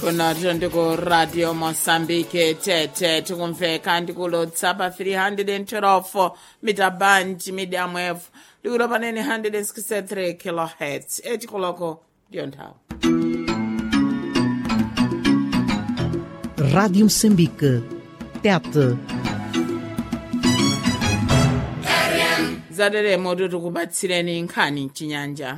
kunoto ndiko radio mosambike tete tikumveka ndikulotsa pa 312 mita band medium wave likulo panene 163 kilohertz etikoloko ndiyo nthawi Rádio Moçambique. Tete. zateremo tikupatsireni nkhani mchinyanja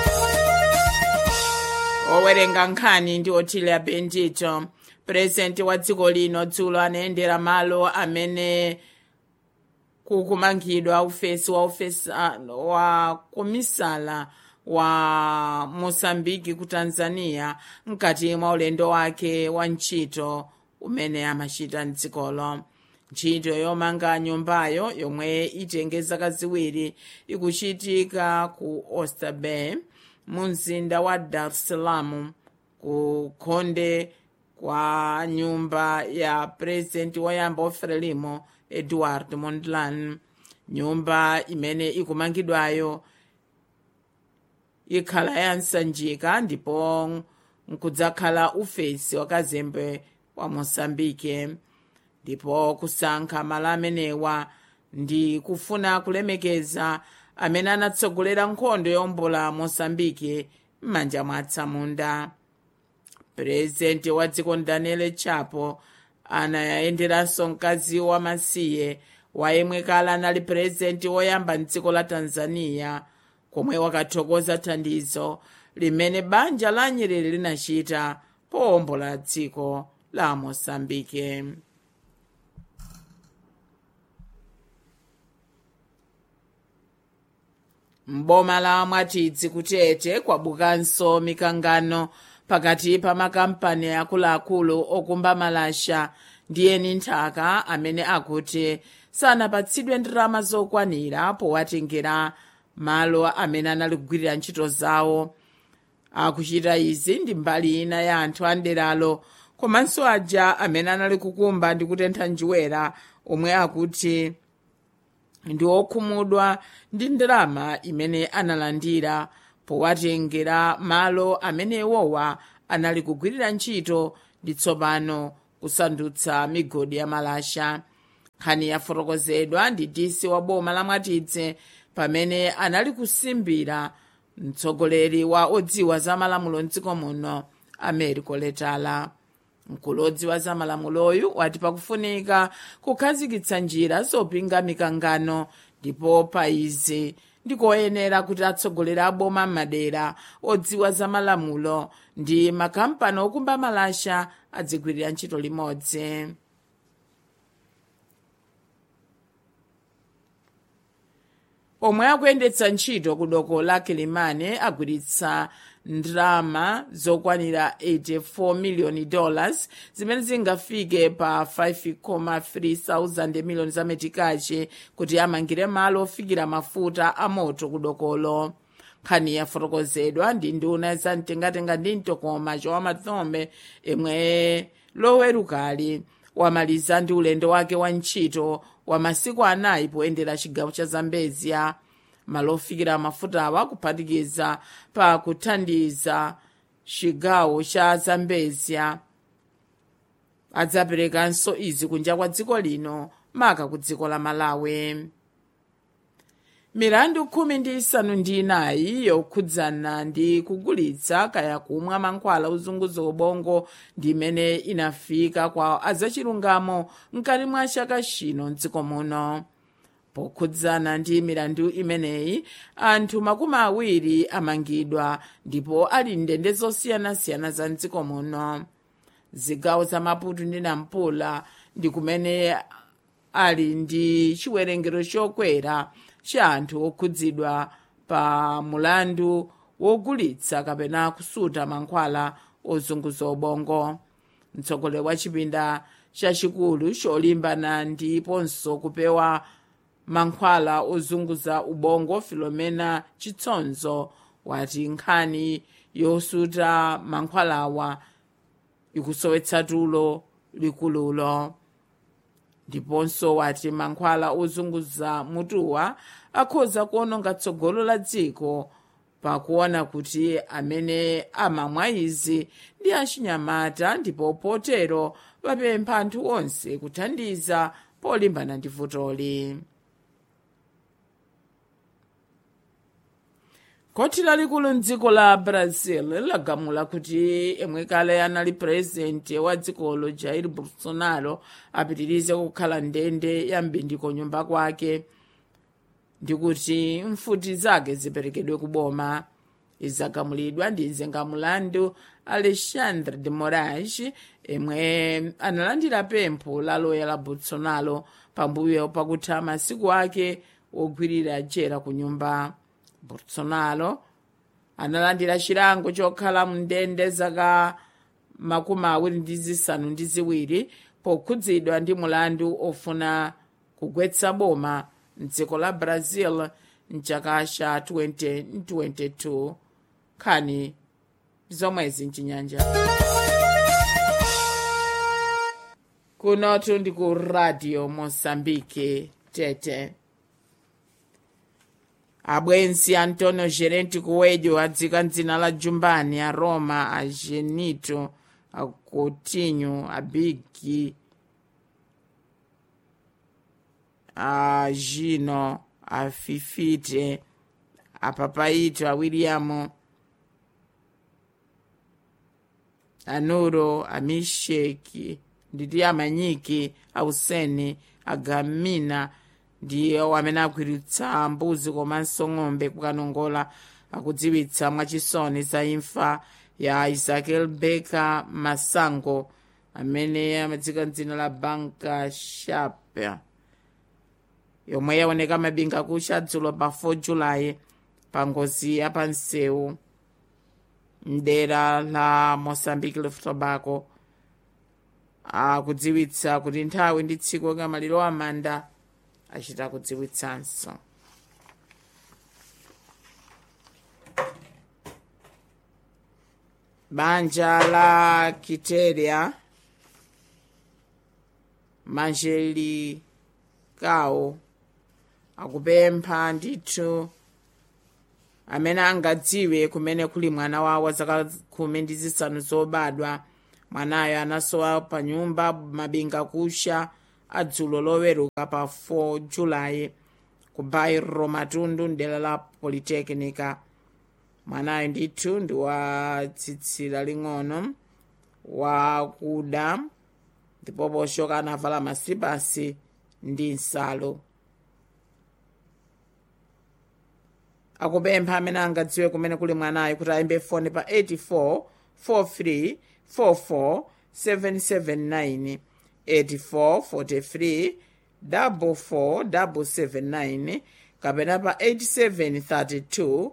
owerenga nkhani ndi otile bendito purezidenti wa dziko lino dzulo anayendera malo amene kukumangidwa ufesi wa ufesi wa komisala wa mosambiki ku tanzania mkati mwa ulendo wake wa ntchito umene amachita mdzikolo ntchito yomanga nyumbayo yomwe itenge zaka ziwiri ikuchitika ku oyster bay mu mzinda wa dar es salaam ku khonde kwa nyumba ya purezidenti woyamba ofrelimo edward mondlane nyumba imene ikumangidwayo ikhala yansanjika ndipo nkudzakhala ufesi wakazembe wa mosambike ndipo kusankha malo amenewa ndi kufuna kulemekeza amene anatsogolera nkhondo yombola mosambike m'manja mwa atsamunda purezidenti wa dziko daniel chapo anayenderanso mkazi wamasiye wayemwe kale anali purezidenti woyamba mdziko la tanzania komwe wakathokoza thandizo limene banja la nyerere linachita powombola dziko la mosambike mboma la mwatidzi kutete kwabukanso mikangano pakati pa makampani akuluakulu okumba malasha ndi eni nthaka amene akuti sanapatsidwe ndalama zokwanira powatengera malo amene anali kugwirira ntchito zawo akuchita izi ndi mbali ina ya anthu a nderalo komanso aja amene anali kukumba ndi kutentha njerwa omwe akuti ndi okhumudwa ndi ndalama imene analandira powatengera malo amene iwowa anali kugwirira ntchito ndi tsopano kusandutsa migodi ya malasha nkhani yafotokozedwa ndi disi wa boma la mwatidze pamene anali kusimbira mtsogoleri wa odziwa za malamulo mdziko muno americo letala mkulu odziwa za malamuloyu wati pakufunika kukhazikitsa njira zopinga mikangano ndipo pa izi ndikoyenera kuti atsogoleri aboma m'madera odziwa za malamulo ndi makampani okumba malasha adzigwirira ntchito limodzi omwe akuyendetsa ntchito ku doko la kilimane agwiritsa ndalama zokwanira 84 miliyoni dollars zimene zingafike pa 5,3 thousand miliyoni za metikachi kuti amangire malo ofikira mafuta a moto ku dokolo nkhani yafotokozedwa ndi nduna za mtengatenga ndi mtokoma chowamathombe imwe lowerukali wamaliza ndi ulendo wake wa ntchito wa masiku anayi poyendera chigawo cha zambezia malo ofikira mafutawa kuphatikiza pa kuthandiza chigawo cha zambezia adzaperekanso izi kunja kwa dziko lino maka ku dziko la malawi milandu khumi ndi isanu ndi inayi yokhudzana ndi kugulitsa kaya kumwa mankhwala ozunguza ubongo ndi imene inafika kwa azachilungamo mkati mwa chaka chino mdziko muno pokhudzana ndi milandu imeneyi anthu makumi awiri amangidwa ndipo ali ndende zosiyanasiyana za mdziko muno zigawo za maputo ndi nampula ndi kumene ali ndi chiwerengero chokwera cha anthu okhudzidwa pa mulandu wogulitsa kapena kusuta mankhwala ozunguza ubongo mtsogoleri wa chipinda chachikulu cholimbana ndiponso kupewa mankhwala ozunguza ubongo filomena chitsonzo wati nkhani yosuta mankhwalawa ikusowetsa tulo likululo ndiponso wati mankhwala ozunguza mutuwa akhoza kuononga tsogolo la dziko pakuona kuti amene amamwa izi ndi achinyamata ndipo potero vapempha anthu onse kuthandiza polimbana ndi vutoli koti lalikulu mdziko la brazil lagamula kuti imwe kale anali purezidenti wa dzikolo jair bolsonaro apitirize kukhala ndende ya mbindiko nyumba kwake ndi kuti mfuti zake ziperekedwe kuboma izagamulidwa ndi mzengamulandu alexandre de moraes imwe analandira pempho la loya la bolsonaro pambuyo pakutha masiku ake wogwirira jera ku nyumba bolsonaro analandira chilango chokhala mndende zaka makumi awiri ndi zisanu ndi ziwiri pokhudzidwa ndi mulandu ofuna kugwetsa boma mdziko la brazil mchaka cha 2022 nkhani zomwezi mchinyanja kunotu ndi ku radio mosambike tete abwenzi antonio gerenti kuwedyo adzika mdzina la jumbani a roma a genito a coutinho a bigi a gino a fifite a papaito a william a nuro a misheki nditi amanyiki a useni a gamina ndiwo amene agwiritsa mbuzi komanso ng'ombe kukanongola akudziwitsa mwachisoni za imfa ya isakel beka masango amene amadzika mdzina la banka shape yomwe yaoneka mabinga kucha dzulo pa 4 julayi pa ngozi ya pansewu mdera la mozambique left tobacco akudziwitsa kuti nthawi ndi tsiku la maliro amanda achita kudziwitsanso banja la kiteria manjelikawo akupempha ndithu amene angadziwe kumene kuli mwana wawo zaka khumi ndi zisanu zobadwa mwanayo anasowa pa nyumba mabinga kusha adzulo loweruka pa 4 julayi ku bairro matundu mdera la politekinika mwanayo ndithu ndi wa tsitsi laling'ono wakuda ndipo poshoka anavala masipasi ndi nsalu akupempha amene angadziwe kumene kuli mwanayo kuti ayimbe foni pa 84 43 44 779 84 43 44 kapena pa 8732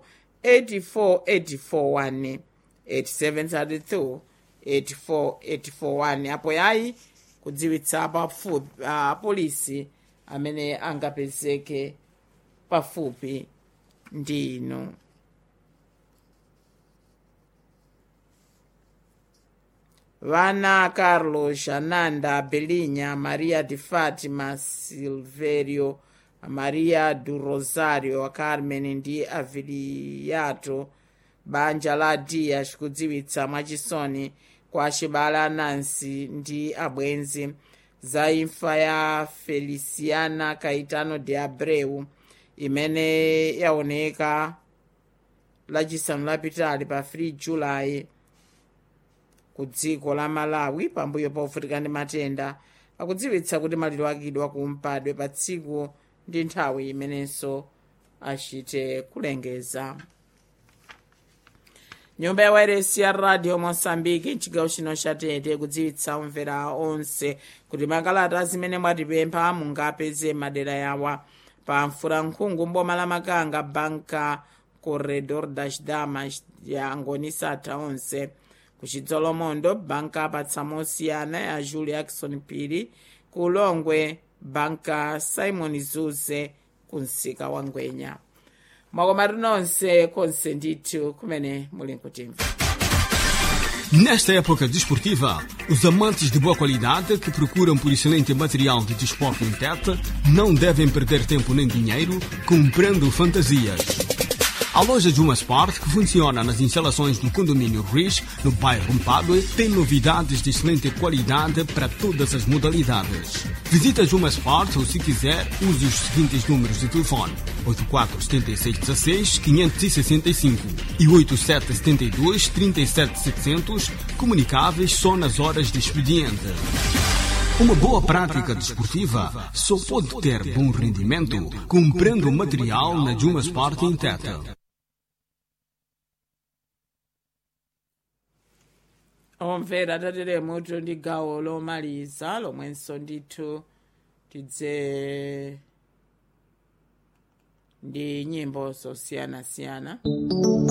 84841 8732 84841 apo yayi kudziwitsa pafupi apolisi amene angapezeke pafupi ndi inu vana carlos ananda belinya maria de fatima silverio maria do rosario a carmen ndi aviliato banja la dias kudziwitsa mwachisoni kwa chibale anansi ndi abwenzi za imfa ya feliciana caetano de abreu imene yaoneka lachisanu lapitali pa 3 julayi ku dziko la malawi pambuyo povutika ndi matenda akudziwitsa kuti maliro akidwa kumpadwe pa tsiku ndi nthawi imenenso achite kulengeza nyumba ya wairesi ya radio mosambiki mchigawo chino cha tete kudziwitsa omvera onse kuti makalata zimene mwatipempha mungapeze madera yawa pa mfurankhungu mboma la makanga banka corredor das damas ya ngonisatha onse kuchidzolomondo banka apatsa mosiyana ya julie jackson phiri ku ulongwe banka simon zuze ku msika wa ngwenya mwakomatu nonse konse ndithu kumene muli nkutimva Nesta época desportiva, os amantes de boa qualidade que procuram por excelente material de desporto em Tete não devem perder tempo nem dinheiro comprando fantasias. A loja Juma Sport, que funciona nas instalações do condomínio Rich, no bairro Mpadue, tem novidades de excelente qualidade para todas as modalidades. Visita Juma Sport ou, se quiser, use os seguintes números de telefone: 847616 565 e 8772 37700, comunicáveis só nas horas de expediente. Uma boa prática desportiva só pode ter bom rendimento comprando material na Juma Sport em Teta. omvera tateremo ndi gawo lomaliza lomwenso ndithu tidze ndi nyimbo zosiyanasiyana